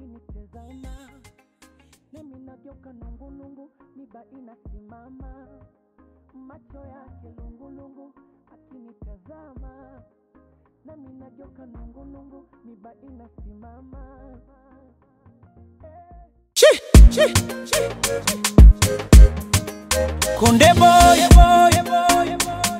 akinitazama nami nageuka nungunungu, miba inasimama, macho yake lungulungu, akinitazama nami nageuka nungunungu, miba inasimama Konde boy, boy, boy,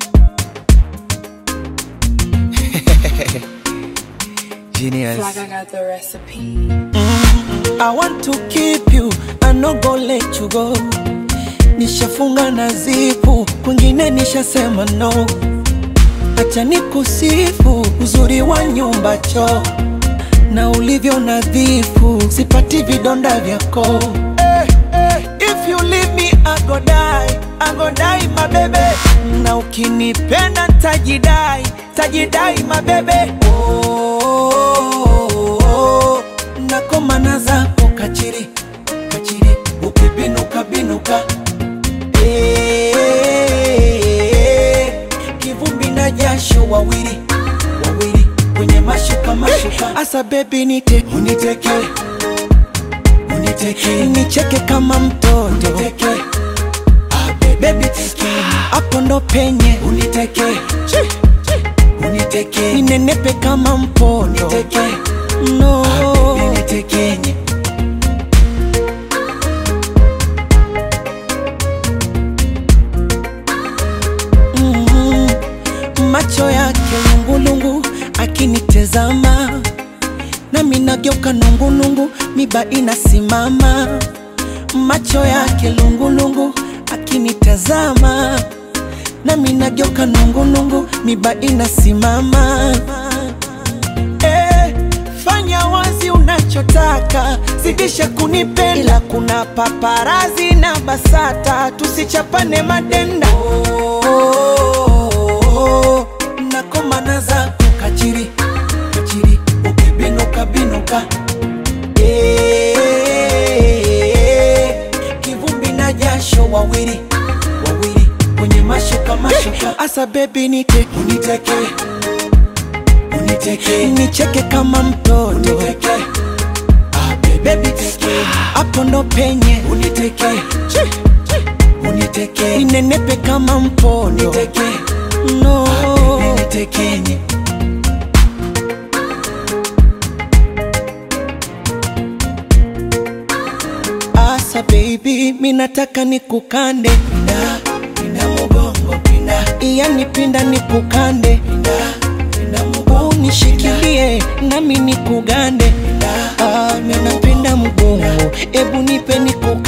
Genius. Like I got the recipe. I want to keep you, I no go let you go. Nishafunga na zipu, kwingine nishasema no. Acha nikusifu uzuri wa nyumba choo na ulivyo nadhifu, sipati vidonda vyako. Eh, eh, if you leave me I go die, I go die my baby. Na ukinipenda tajidai, tajidai my baby. Oh, oh, oh, nakomana zako kachiri kachiri, ukibinuka binuka Eh, kivumbi na jasho wawili wawili kwenye mashuka mashuka, asa bebi nite uniteke uniteke nicheke kama mtoto uniteke bebi teke hapo ndo penye uniteke uniteke ninenepe kama mpondo uniteke no unitekenye mm, macho yake lungulungu akinitezama nami nageuka nungunungu miba inasimama macho yake lungulungu akinitazama nami nageuka nungunungu miba inasimama eh, fanya wazi unachotaka zidisha kunipenda ila kuna paparazi na basata tusichapane madenda oh, nakomana zako kachiri kachiri ukibinuka binuka Eh, kivumbi na jasho wawili wawili kwenye mashuka mashuka asa bebi nite uniteke uniteke nicheke kama mtoto uniteke bebi teke hapo ndo penye uniteke uniteke ninenepe kama mpondo uniteke no unitekenye Asa baby, minataka nikukande pinda, pinda mugongo pinda, yani pinda nikukande pinda, pinda mugongo unishikilie nami nikugande pinda, ah, minapenda mugongo, ebu nipe nikukande